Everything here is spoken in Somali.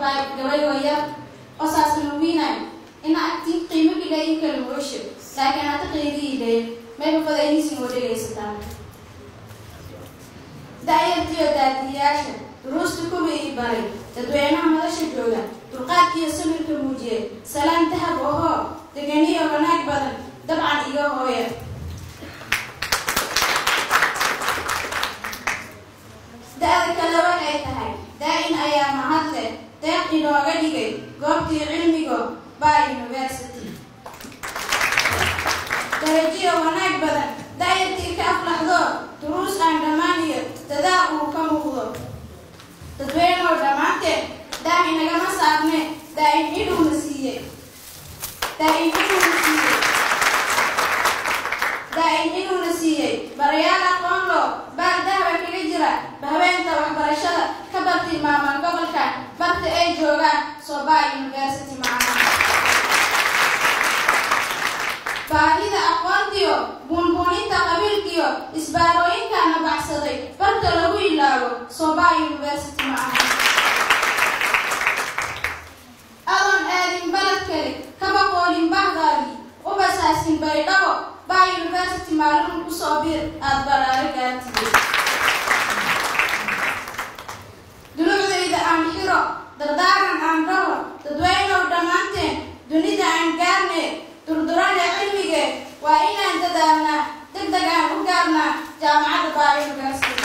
baay gabay waya oo saasna wiinay ina agtii qiimo gilayin kala moosho laakiin hata qiidii dhayn mayba fadaynisin oo dhegaysataan da-yartiyo daadiyaasha duruusta kuwa ii baray dadweynaha madasha jooga dulqaadkiiyo samirka muujiyay salaan dahab ohoo deganiyo wanaag badan dabcan iga hooya da-da kale waxay tahay daa-in ayaa mahadle deeq inooga dhigay goobtii cilmigo by university darajiyo wanaag badan da-yartii ka aflaxdo duruus aan dhammaan iyo dadaal uu ka muuqdo dadweyneoo dhammaanteed daahi nagama saarne daa-in inuuna siiyey daa-in inuuna siiyey daa-in inuuna siiyey barayaal aqoon loo baal dahba kaga jira habeenta waxbarashada ka bartilmaamaan gobolka barta ay joogaan soba university macana baahida aqoontiyo buunbuuninta qabiilkiyo isbaarooyinkaana baxsaday barta lagu ilaago soba university macana adoon aadin baled kale kaba qoolin bahdaadii ubasaasin baydhabo ba university maalin kusoo biir aada baraaro gaartiyey dulucdayda aan xiro dardaaran aan rabo dadweynow dhammaanteen dunida aan gaarne durdurada cilmige waa inaan dadaalnaa deg deg aan u gaarnaa jaamacadda baa university